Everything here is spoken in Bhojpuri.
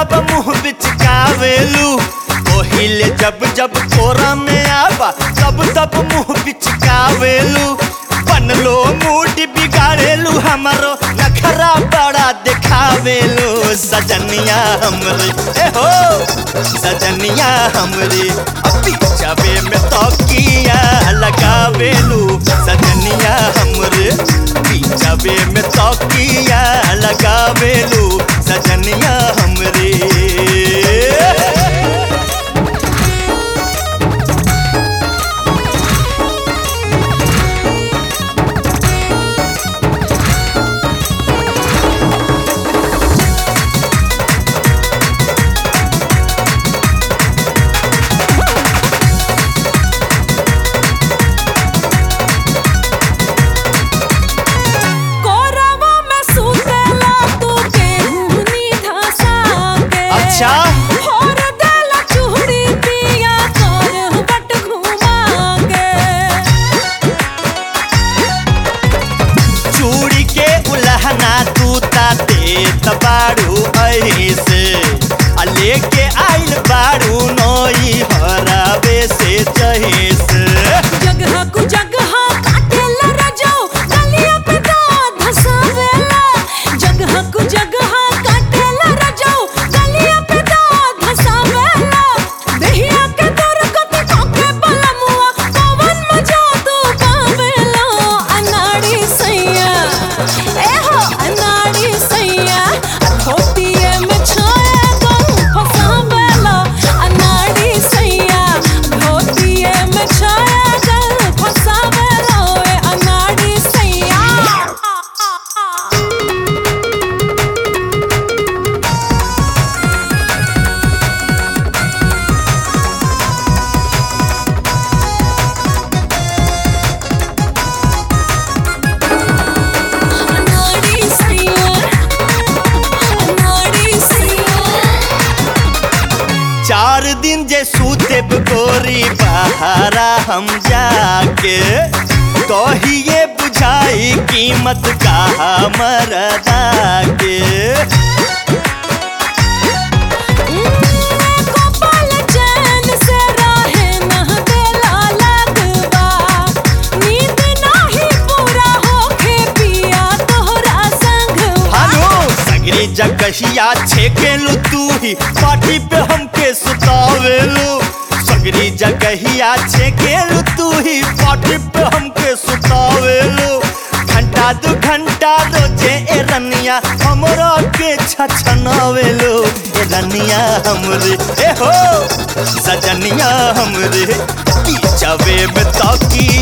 तब मुंह बिचकावेलू ओहिले जब जब कोरा में आवा तब तब मुंह बिचकावेलू बनलो मूड बिगाड़ेलू हमारो नखरा बड़ा दिखावेलू सजनिया हमरे ए हो सजनिया हमरे अभी जावे में तौकिया लगावेलू सजनिया हमरे पीछावे में तौकिया लगावेलू सजनिया हमरे कोरवा में सुतेला तू केहूनी धसा के अच्छा। होर देला चूड़ी पिया कर बट घुमा के चूड़ी के उलहना तू ताते तबाड़ू ऐसे आ लेके आइल बाड़ू नई हरावे से जहेस जगह कु जगह काटेला रजो गलिया पे दांत धसावेला जगह कु जगह काटेला रजो गलिया पे दांत धसावेला देहिया के दर कत ठोके बलमुआ पवन मजा तू पावेला अनाड़ी सैया ए हो अनाड़ी सैया धोतिए में छाया गऊ फसावेला अनाड़ी सैया धोतिए में छाया गऊ फसावेला ए अनाड़ी सैया अनाड़ी सैया अनाड़ी सैया चार दिन जे सूते गोरी बहारा हम जाके कहिए बुझाई कीमत का मरदा के कपाल चैन से राहे नह देला लगवा नींद नाही पूरा होखे पिया तोहरा संगवा हेलो सगरी जगहिया छेकेलू तू ही पार्टी पे हमके सुतावेलू सगरी जगहिया छेकेलू तू ही पार्टी पे हमके सुतावेलू घंटा दू घंटा रोजे ए रनिया हमरा के छछनावेलू ए रनिया हमरे ए हो सजनिया हमरे पीछावे में तौकी